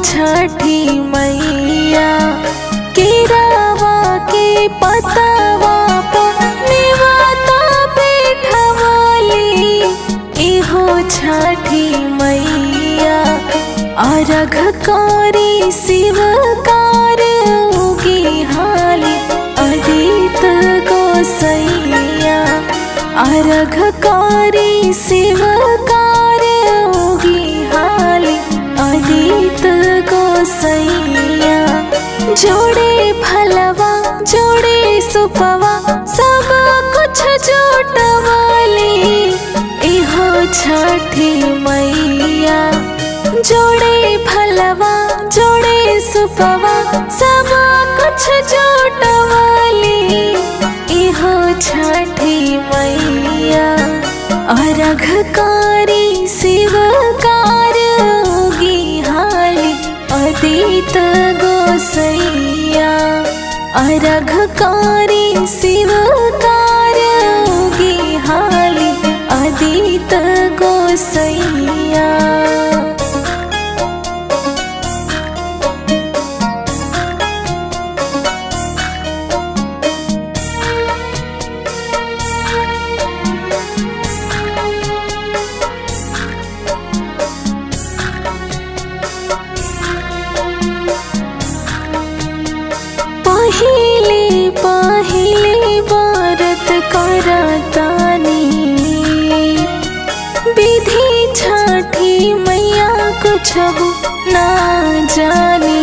छठी मैया केरावा के पतवा पनिवाता बैठवाली इहो छठी मैया अरघ कारी शिवकार उगी हाली अदित गोसैया अरघ कारी शिवकार उगी हाली अदित गोसैया जोड़े फलवा जोड़े सुपवा सब कुछ जोटवाली इहो छठी मैया जोड़े फलवा जोड़े सुपवा सब कुछ जोटवाली इहो छठी मैया अरघ कारी शिवकार उगी हाली अदित गोसैया अरघ कारी शिवकार उगी हाली अदित गोसैया पहिले पहिले व्रत करतानी विधि छठी मैया कुछ ना जानी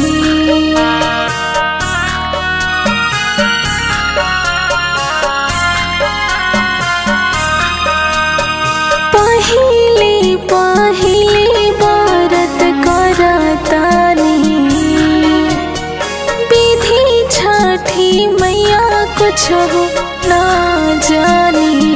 पहिले पहिले व्रत करतानी विधि छठी मैया कुछ ना जानी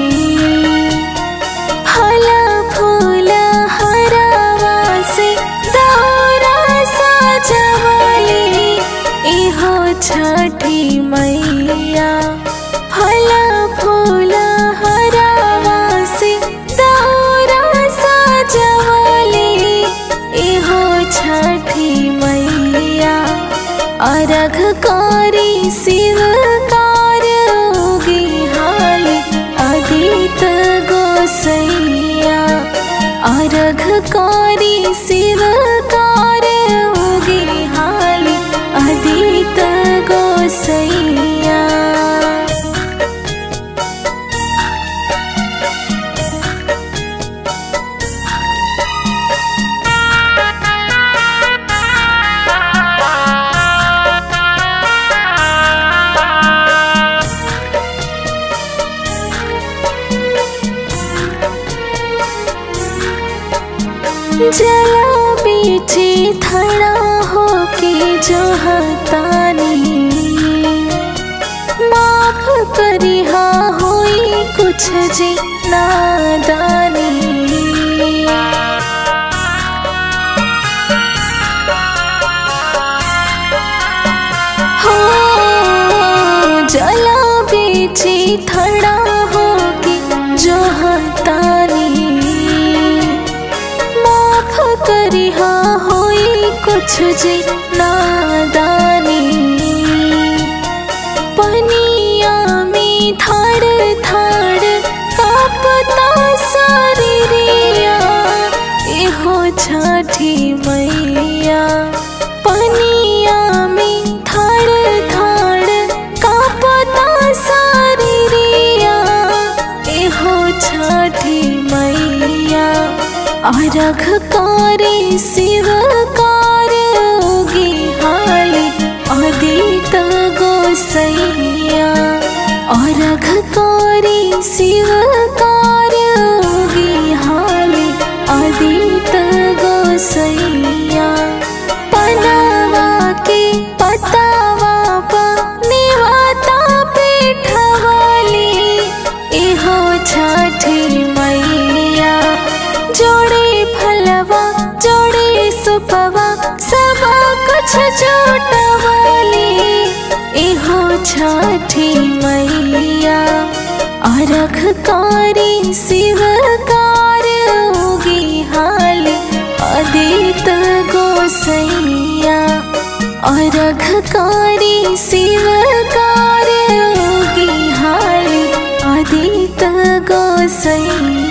फला फूल हरावा से दौरा सजवाली इहो छठी मैया फला फूल हरावा से दौरा सजवाली इहो छठी मैया अरघ कारी शिवकार उगी हाली अदित गोसैया अरघ कारी शिवकार उगी हाली अदित गोसैया जला बीचे खड़ा होके जो हतानी माफ करिहा होई कुछ जी नादानी हो जला बीचे खड़ा होके जो हतानी माफ करिहा होई कुछ जी नादानी पनिया में थाड़ थाड़ कापता शरीरिया एहो छठी मैया पनिया में थाड़ थाड़ कापता शरीरिया एहो छठी मैया अरघ कारी शिवकार उगी हाली अदित गोसैया अरघ कारी शिवकार उगी हाली अदित गोसैया पनावा के पतावा पनिवाता पेठवाली इहो छठी मैया जोड़े फलवा जोड़े सुपवा सब कुछ जोटवाली इहो छठी मैया अरघ कारी शिवकार उगी हाली आदित गोसैया अरघकारी शिवकार योगी हाली आदित गोसैया